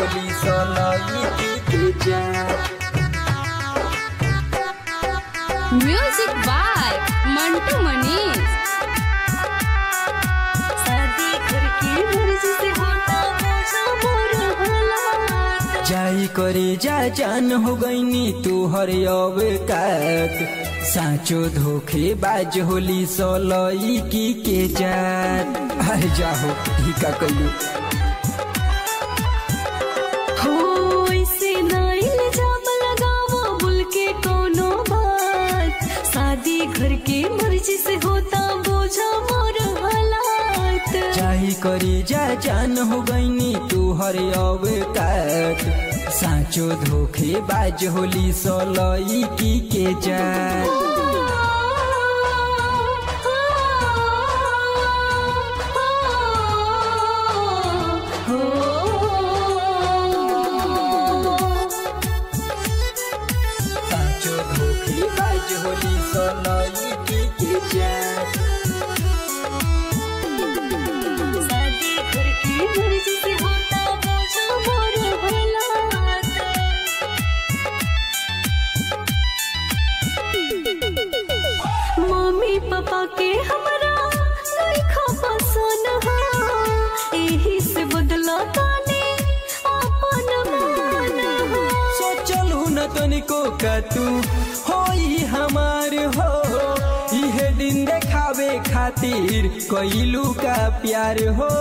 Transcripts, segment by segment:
होली सोलई के जात music by Mantu Manish शादी घर की मर्जी से होता मौसा मोर हालात जाई करे जा जान हो गईनी तू हर अवकात साचो धोखे बाज होली सोलई की के जात अरे जाहो ही का कलू हो ऐसे ना इल्जाम लगावा बोल के कोनो बात शादी घर के मर्जी से होता बोझा मोर हालात जाई करे जा जान हो गईनी तू हर अवकात साचो धोखे बाज होली सोलई की के जात साचो धोखे बाज होली सोलई की के जात शादी घर की मर्जी से होता बोझा मोर हालात मम्मी पापा के हमरा लइखा पसंद हा एही से बदला ताने अपन मान हा सोचलू न तनिको का तू होई हमार हो इहे दिन देखावे खातिर कइलू का प्यार हो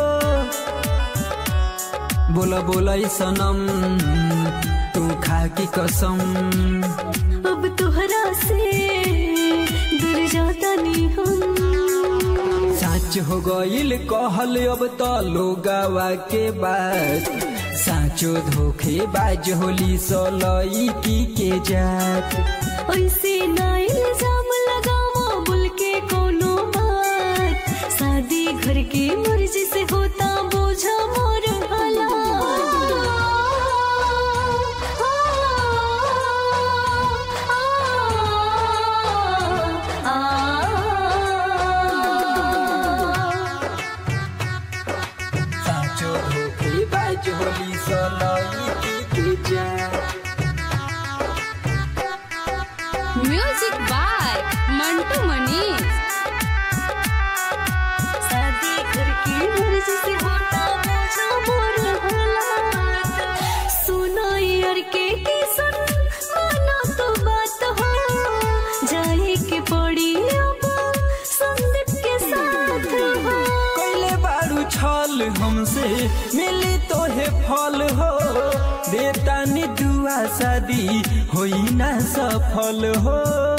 बोला बोला ई सनम तू खा की कसम अब तोहरा से दूर जाता नहीं हम साच हो गइल कहल अब त लोगावा के बात साचो धोखे बाज होली सोलई की के जात ऐसे ना इल्जाम लगावा बोल के कोनो बात शादी घर के मर्जी से होता बोझा मोर हालात साचो धोखे बाज होली सोलई की के जात म्यूजिक बाय मंटू मनीष शादी घर की मर्जी से होता बोझा मोर हालात सुनो यार के किसन मानो तो बात हो जाए के पड़ी अब संदीप के साथ हो कैले बारू छल हमसे मिली तोहे फल हो देता नि दुआ शादी होई ना सफल हो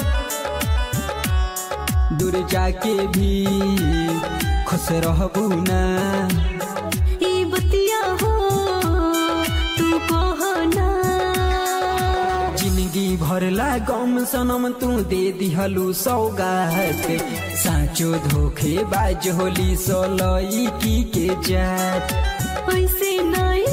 दूर जाके भी खुश रहबू ना ई बतिया हो तू कहना जिंदगी भरला गम सनम तू दे दिहलू सौगात साचो धोखे बाज होली सोलई की के जात ऐसे ना